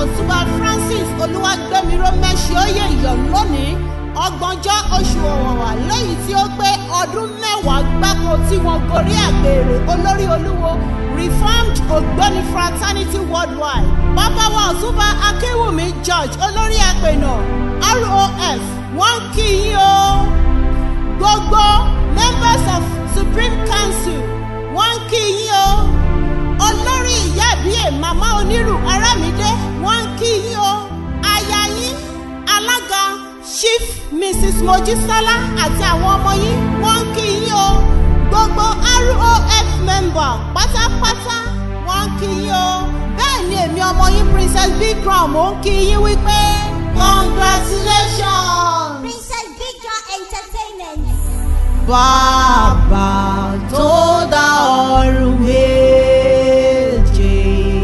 ọ̀túnba francis olúwàgbẹ́miró mẹ́sì óyè yọ̀ lónìí ọgbọ̀njọ́ oṣù ọ̀wọ̀wà lẹ́yìn tí ó pé ọdún mẹ́wàá gbáko tí wọ́n gorí àgbèrè olórí olúwo reformed ògbóni fraternity worldwide bàbá wa ọ̀túnba akéwùmí george olórí àpènà rof wọ́n kí yín o gbogbo members of supreme council wọ́n kí yín o olórí ìyá ìbíyè màmá onírù arámidé wọ́n ń kí yín o aya yín alága chief mrs mojísọ́lá àti àwọn ọmọ yín wọ́n ń kí yín o gbogbo rof member pátápátá wọ́n ń kí yín o bẹ́ẹ̀ ni èmi ọmọ yín princess big crown mò ń kí yín wípé congratulations. Princess Big John Entertainment. Bàbá tó dá ọ̀run méje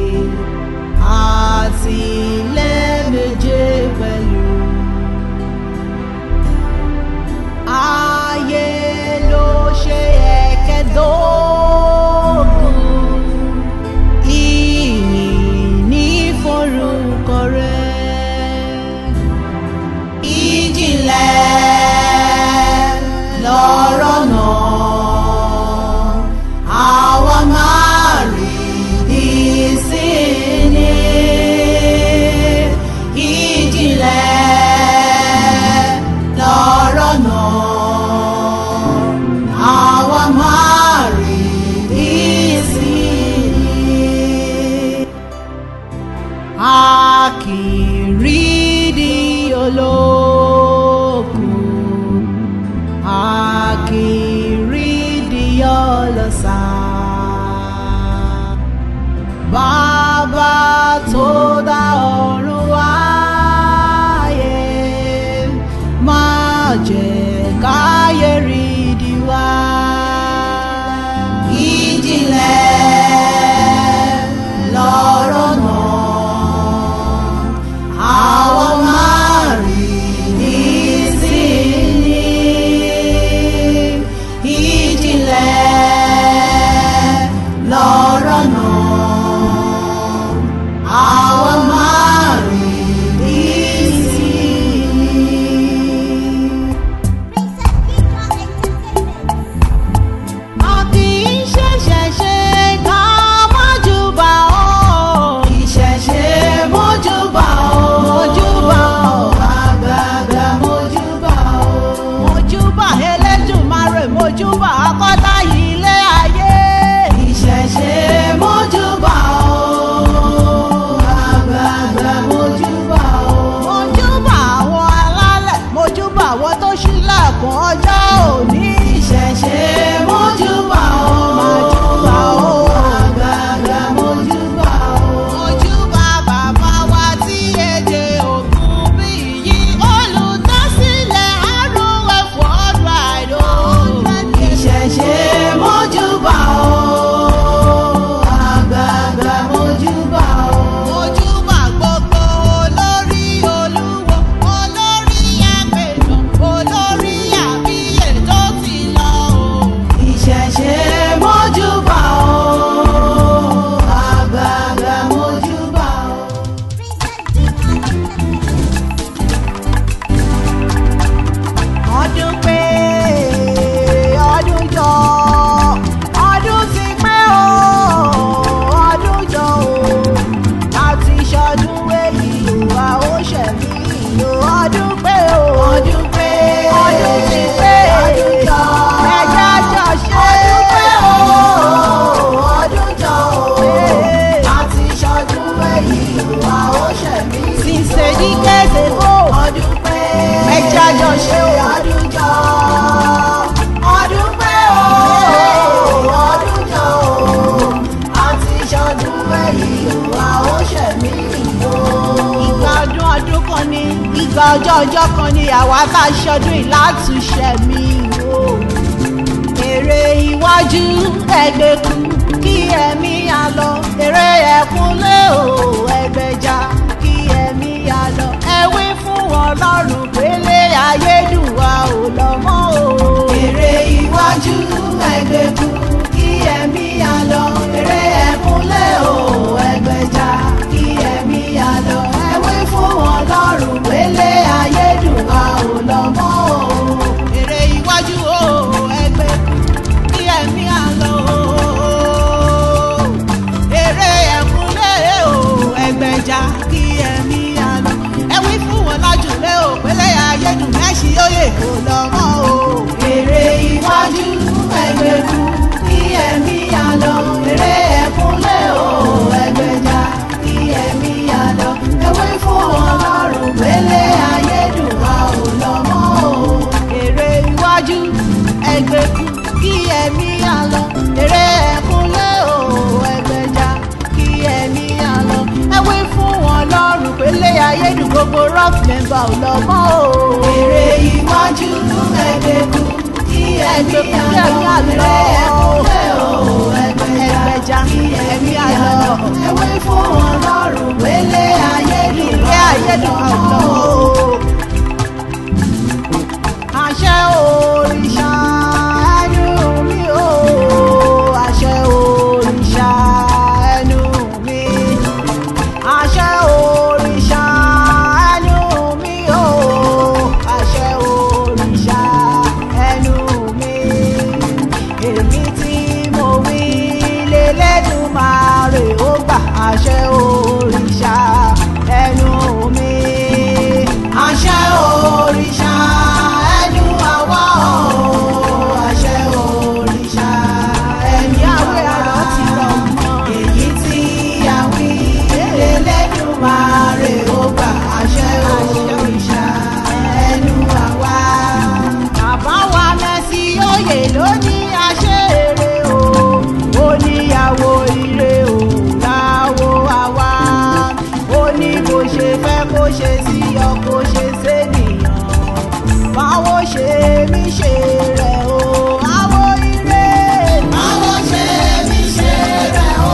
àti ilẹ̀ méje pẹ̀lú. Ayé ló ṣe ẹ̀kẹ́dógún. Ìyìn ní forúkọ rẹ̀ ìjìnlẹ̀ lọ́rọ̀ náà àwa máa rí ìsinmi ìjìnlẹ̀ lọ́rọ̀ náà àwa máa rí ìsinmi a kì í rí di olókùn a kì í rí di ọlọ́sà bàbá tó dá ọ̀run wáyé máa jẹ́ káyé rí di wá ìjìnlẹ̀ lọ́rọ̀ náà àwọn máa rí nísìnyí ìjìnlẹ̀ lọ́rọ̀ náà àwọn máa rí nísìnyí. Princess Big John Entertainment. a kì í ṣẹ̀ṣẹ̀ ṣe ká mọ́júbà ó. ìṣẹ̀ṣe mọ́júbà ó. mọ́júbà ó. àgbààgbà mọ́júbà ó. mọ́júbà elédùnmarè mọ́júbà akọ́tà yìí lé ayé. ìṣẹ̀ṣe mọ́júbà ó. àgbààgbà mọ́júbà ó. mọ́júbà àwọn alálẹ̀ mọ́júbà àwọn tó ṣílẹ̀kùn ọjọ́ òní. ìṣẹ̀ṣe mọ́júbà ó. mọ́júbà ó. àgbààgbà mọ́júbà ó. mọ́júbà bàbá wa tí èdè ògùn bí yí olùdásílẹ̀ àrùn ẹ̀fọ́ ọ̀dọ̀ àìdó. ìṣẹ̀ṣe mọ́júbà ó. àgbààgbà mọ́júbà ó. mọ́júbà gbogbo olórí olúwo olórí àpènà olórí àbíyè tó ti lọ o. ìṣẹ̀ṣe mọ́júbà ó. àgbààgbà mọ́júbà ó. Princess Big John Entertainment. ọdún pé ọdún jọ ọdún ti pé o ọdún jọ o láti ṣọdún èyí wa ó ṣẹ̀mí o ọdún pé o ọdún pé ọdún ti pé ọdún jọ ẹjẹ́ jọ ṣe ọdún pé o ọdún jọ o láti ṣọdún èyí wa ó ṣẹ̀mí o sísè ní kéde bó ọdún pé ẹjẹ́ jọ ṣe o ọdún jọ ọdún pé o ọdún jọ o àti ṣọdún èyí wa ó ṣẹ̀mí o. ìgbà ọdún ọdún kan ni ìgbà ọjọ́ ọjọ́ kan ni àwa tá a ṣọdún ìlàtúnṣe mi o èrè iwájú ẹgbẹ́kú kí ẹ̀mí yá lọ èrè ẹ̀kúnlé o ẹgbẹ́já kí ẹ̀mí yá lọ ẹ̀wí fún ọlọ́run pélé ayédùnwá ò lọ mọ́ o. èrè iwájú ẹgbẹ́kú kí ẹ̀mí yá lọ èrè ẹ̀kúnlé o ẹgbẹ́já kí ẹ̀mí yá lọ gbogbo rock member ò lọ mọ́ o. èrè iwájú ẹgbẹ́kú kí ẹ̀mí àlọ́ ẹ̀kúnlẹ̀ o ẹgbẹ̀jà ẹ̀mí àlọ́ ewé fún ọlọ́run wélé ayédùn ilé ayédùn àlọ́ o. àṣẹ òrìṣà ẹnu mi o àṣẹ òrìṣà ẹnu mi àṣẹ òrìṣà ẹnu mi o àṣẹ òrìṣà ẹnu mi èmi tí mo wí lélẹ́dùmarè ó gbà àṣẹ òrìṣà ẹnu mi àṣẹ òrìṣà ẹnu àwa o àṣẹ òrìṣà ẹnu ìyáwó àwa àrọ́ ti rọ̀ mọ́. èyí tí a wí lélẹ́dùmarè ó gbà àṣẹ òrìṣà ẹnu àwa. bàbá wa mẹ́sì òye ló ní àṣẹrẹ o ó níyàwó ire o láwo àwa ó ní bó ṣe fẹ́ kó ṣe sí ọ kó ṣe sénìyàn báwo ṣe mí ṣe rẹ̀ o àwo ire báwo ṣe mí ṣe rẹ̀ o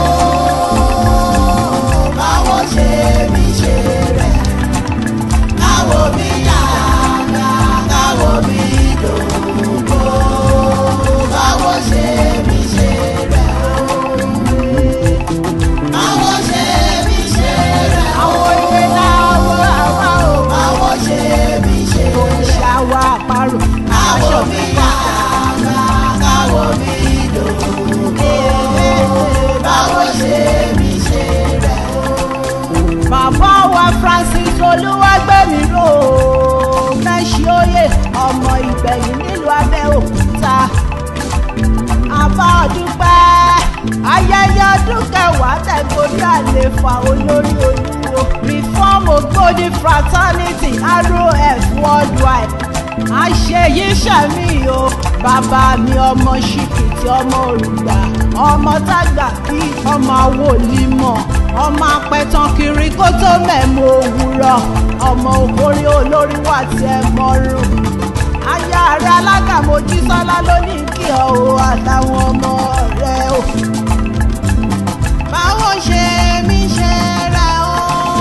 báwo ṣe mí ṣe rẹ̀ káwo mi yàrá káwo mi dògbò báwo ṣe mí ṣe rẹ̀ o báwo ṣe mí ṣe rẹ̀ o àwọn ìwé láwọ àwa o báwo ṣe mí ṣe rẹ̀ o ṣàwọ̀ àparò káwo mi yàrá káwo mi dògbò báwo ṣe mí ṣe rẹ̀ o bàbá wa francis olúwàgbẹ̀mí rò ó mẹ́sì òye ọmọ ìgbẹ̀yìn nílùú abẹ́òkúta àbá dúpẹ́ ayẹyẹ ọdún kẹwàá tẹ̀gbọ́rí àlefa olórí olúwo reform ògbóni fraternity rof worldwide àṣeyí sẹ́mi o bàbá mi ọmọ ṣìkìtì ọmọ òrùgbà ọmọ tágbà bí ọmọ àwòlímọ̀ ọmọ apẹ̀tàn kiri kó tó mẹ́mu òwúrọ̀ ọmọ òkórí olórí wà tí ẹ mọ́rùn aya rẹ alága mojísọ́lá ló ní kí ọ o àtàwọn ọmọ rẹ o báwo ṣe mí ṣe rẹ o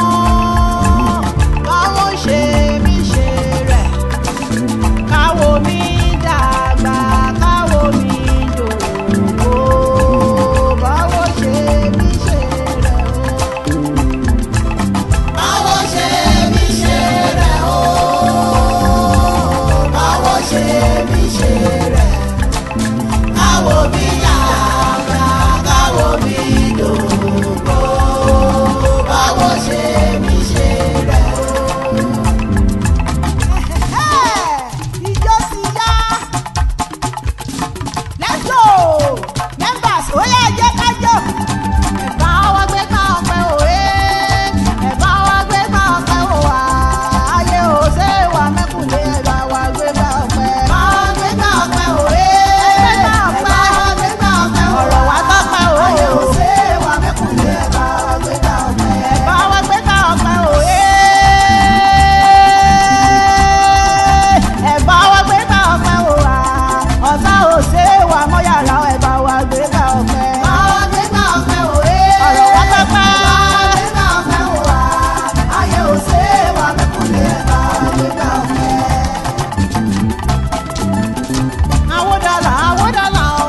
báwo ṣe mí ṣe rẹ káwo mi dàgbà káwo mi dògbò báwo ṣe mí ṣe rẹ o. báwo ṣe mí ṣe rẹ o báwo ṣe mí ṣe rẹ káwo mi dàgbà káwo mi dògbò báwo ṣe mí ṣe rẹ o. ìjọ ti yá let's go members ó yá jẹ́ ká jó. ẹ̀bá wa gbé ká ọpẹ́ òwe ẹ̀bá wa gbé ká ọpẹ́ òwà ayé ò ṣe é wà mẹ́kùnlé ẹ̀bá wa gbé ká ọpẹ́. ẹ̀bá wa gbé ká ọpẹ́ òwe ẹ̀bá wa gbé ká ọpẹ́ ọ̀rọ̀ wa tọ́pẹ́ òwe ayé ò ṣe é wà mẹ́kùnlé ẹ̀bá wa gbé ká ọpẹ́. ẹ̀bá wa gbé ká ọpẹ́ òwe ẹ̀bá wa gbé ká ọpẹ́ òwà ọ̀tá ò ṣe é wà mọ́ yàrá ẹ̀bá wa gbé ká ọpẹ́. ẹ̀bá wa gbé ká ọpẹ́ òwe ọ̀rọ̀ wa tọ́pẹ́. ẹ̀bá wa gbé ká ọpẹ́ òwà ayé ò ṣe é wà mẹ́kùnlé ẹ̀bá wa gbé ká ọpẹ́. àwọn dọ́là àwọn dọ́là o.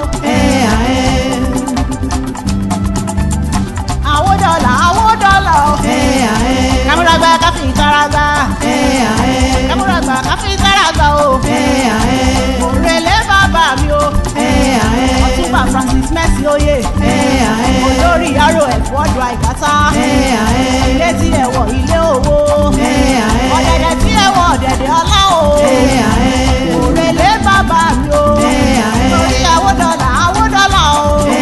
àwọn dọ́là àwọn dọ́là o. kámúragbá káfí ìtaragbá. kámúragbá káfí ìtaragbá o. òrèlé bàbá mi o. ọtúnba francis mercy oyè. olórí aró ẹ̀fọ́ ọdún àìkátá. ilé tí ẹ wọ̀ ilé owó. ọ̀dẹ̀dẹ̀ tí ẹ wọ̀ ọ̀dẹ̀dẹ̀ ọlá o. òrèlé bàbá mi o. torí àwọn dọ́là àwọn dọ́là o.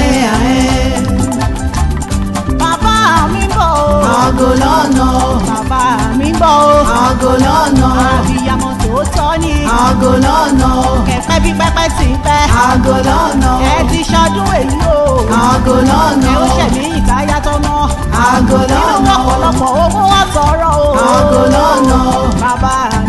bàbá mi ń bọ̀ o. Àgò lọ́nà, bàbá mi ń bọ̀ o. àgò lọ́nà, àbíyamọ tòótọ́ ni. àgò lọ́nà, kẹ̀kẹ́ bí pẹ́pẹ́ ti ń pẹ́. àgò lọ́nà, ẹ ti ṣọdún èyí o. àgò lọ́nà, ẹ ó ṣẹ̀mí ìkáyà tọmọ. àgò nínú lọ́nà, ọ̀pọ̀lọpọ̀ owó wà tọrọ o. àgọ́ lọ́nà bàbá